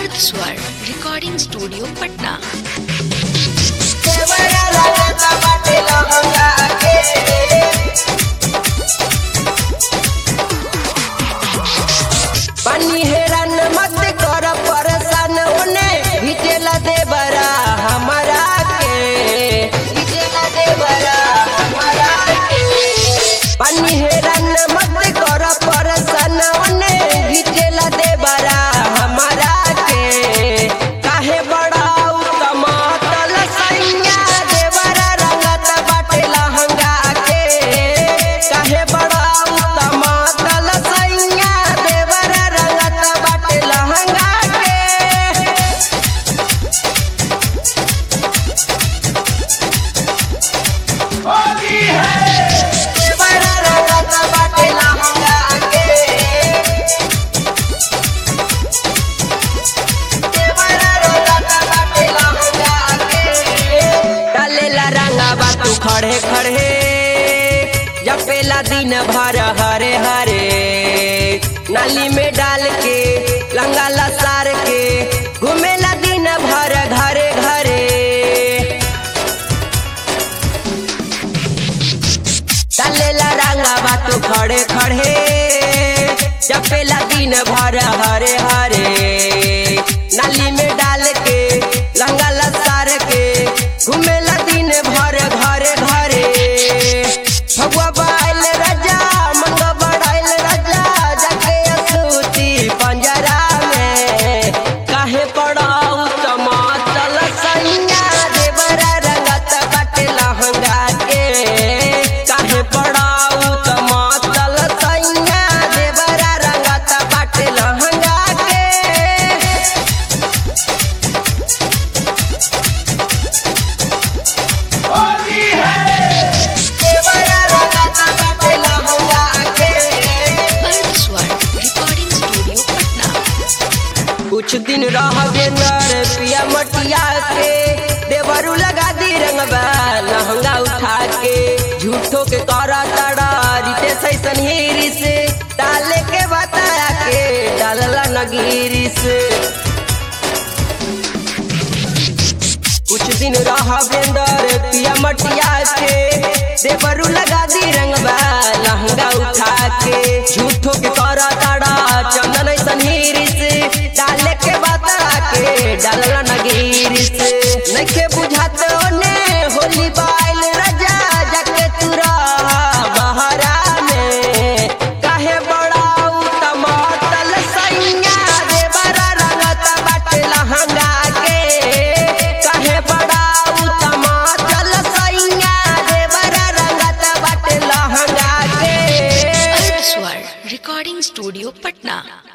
अर्थ स्वर recording studio Patna पानी हेरन मत कर परसन ओने हिटेला दे बरा हमरा के हिटेला दे बरा हमरा के पानी हेरन मत कर परसन ओने हिटेला दे बरा हमरा के काहे बड़ा उत्तम तल सैया देवरा रंगत बाटे लहंगा के काहे बड़ा उत्तम तल सैया देवरा रंगत बाटे लहंगा के देवरा रंगत बाटे लहंगा के डालेला रंगाबा तू खड़े खड़े जपेला दिन भर हरे हरे नाली में डाल के लंगा लसार के घूमेला दिन भर घरे घरे डालेला रंगाबा तू खड़े खड़े जपेला दिन भर हरे हरे नाली में डाल के लंगा लसार के घूमेला दिन भर घरे घरे भगवा बाइल राजा मंगा बड़ाइल राजा जाके असूती पंजरा में काहे पड़ाऊ टमाटर सैया देवरा रंगत बाटे लहंगा के काहे पड़ाऊ टमाटर सैया देवरा रंगत बाटे लहंगा के देवरा रंगत बाटे लहंगा के अर्थ स्वर रिकॉर्डिंग स्टूडियो पटना कुछ दिन रहबे नर पिया मटिया के देवरू लगा दी रंगबा लहंगा उठा के झूठो के करा तड़ा रीते सैसन हीरी से डाले के बताया के डालला नगीरी से कुछ दिन रहबे नर पिया मटिया के देवरू लगा दी रंगबा लहंगा उठा के झूठो के करा तड़ा चंदन ऐसन हीरी से डाले के बता के डालला नगीरी से नइखे बुझात ओने होली बाइल राजा जाके तुरा बहरा में काहे बड़ा टमाटर सैया देवरा रंगत बाटे लहंगा के काहे बड़ा टमाटर सैया देवरा रंगत बाटे लहंगा के अर्थ स्वर रिकॉर्डिंग स्टूडियो पटना